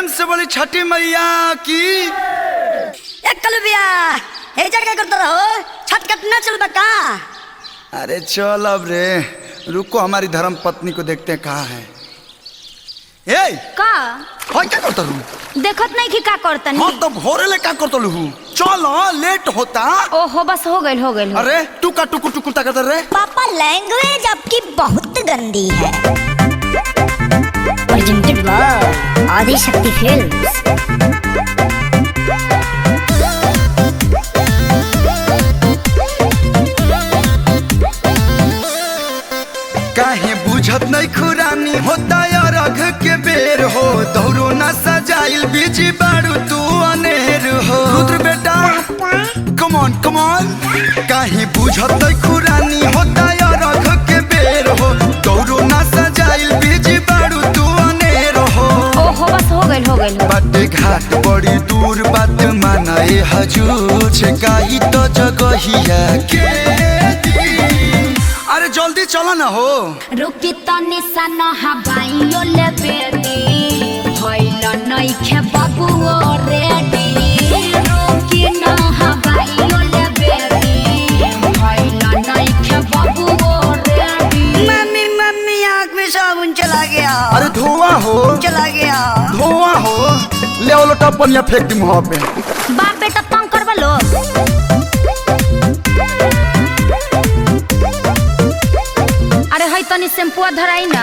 से बोली छठी मैया की ए कलबिया हे जगह करते रहो छठ कट न चल बका अरे चल अब रे रुको हमारी धर्म पत्नी को देखते हैं कहाँ है ए का होय क्या करता रू देखत नहीं कि का करतनी हाँ तो भोरे ले क्या करता लू चलो लेट होता ओहो बस हो गइल हो गइल हो अरे टुका टुकु टुकु ता करता रे पापा लैंग्वेज आपकी बहुत गंदी है प्रेजेंटेड बाय आदि शक्ति फिल्म्स काहे बुझत नहीं खुरानी होता यार अघ के बेर हो दौड़ो ना सजाइल बीजी बारू तू अनेर हो रुद्र बेटा कम ऑन कम ऑन काहे बुझत नहीं खुरानी होता यार अघ के बेर हो दौड़ो ना सजाइल बीजी बारू तू अनेर हो ओहो बस हो गइल हो गइल हो बाटे घाट बड़ी दूर बात मानाए हजूर छकाई तो जगहिया के दी। अरे जल्दी चलो ना हो रुकी तनी सन हवाइयो ले बेटी भइल नइखे बबुओ रेडी रुकी न हवाइयो ले बेटी भइल नइखे बबुओ रेडी मम्मी मम्मी आँख में साबुन चला गया अरे धुआं हो चला गया धुआं हो ले ओ लोटा पनिया फेंक दी मुंह पे बाप बेटा तंग करबा लो अरे हई तनी शैम्पुआ धराई ना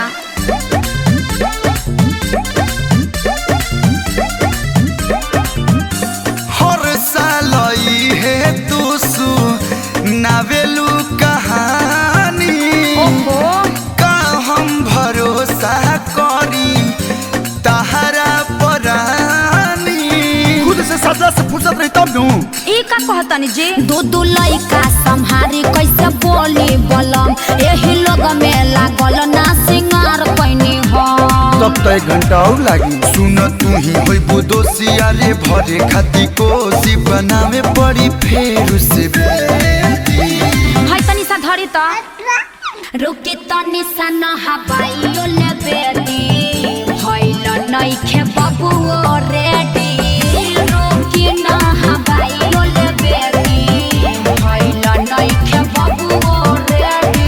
हर साल ई है तू सु नावेलू कहानी ओहो का हम भरोसा करी तहरा परानी खुद से सजा से फुर्सत रही तब नू ई का कहतनी जी दू दू लइका संहारी कैसे बोली बलम एही लोग में लागल ना सिंगार पैनी हो तब तो एक घंटा और लागी सुन तू ही होई बुदोसिया रे भरे खाती कोसी बनावे पड़ी फेर से बेटी है तनी सा धरी त रुकी तनी सा न हवाइयो ले बेटी भइल नइखे बबुओ रेडी रुकी न हवाइयो ले बेटी भइल नइखे बबुओ रेडी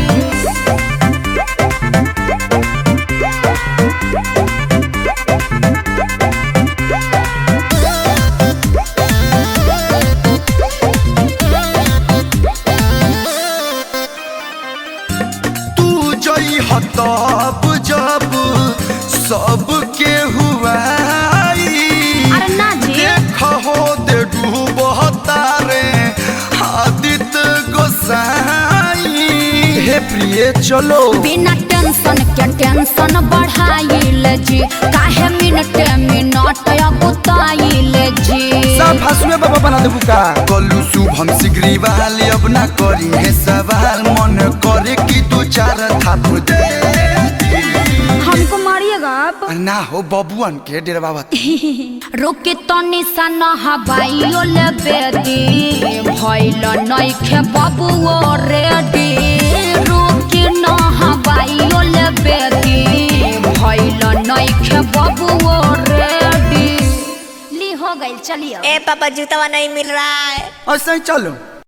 तू जई हतब जब सबके हुआई अरे ना जी देख हो दे डूबता रे आदित्य गोसाई हे प्रिय चलो बिना टेंशन के टेंशन बढ़ाइल जी काहे मिनट मिनट अगुताइल जी सब हसुए बाबा बना देबू का कलू शुभम सिगरी वाले अब ना करी है सवाल मन करे कि तू चार थाप दे हमको मारिएगा आप ना हो बबुअन के डेरा बाबा रुकी तनी सन हवाइयो ले बेदी भइल नइखे बबुओ रेडी रुकी न हवाइयो ले बेदी भइल नइखे बबुओ रेडी ली हो गइल चलिए ए पापा जूतावा नहीं मिल रहा है ऐसे ही चलो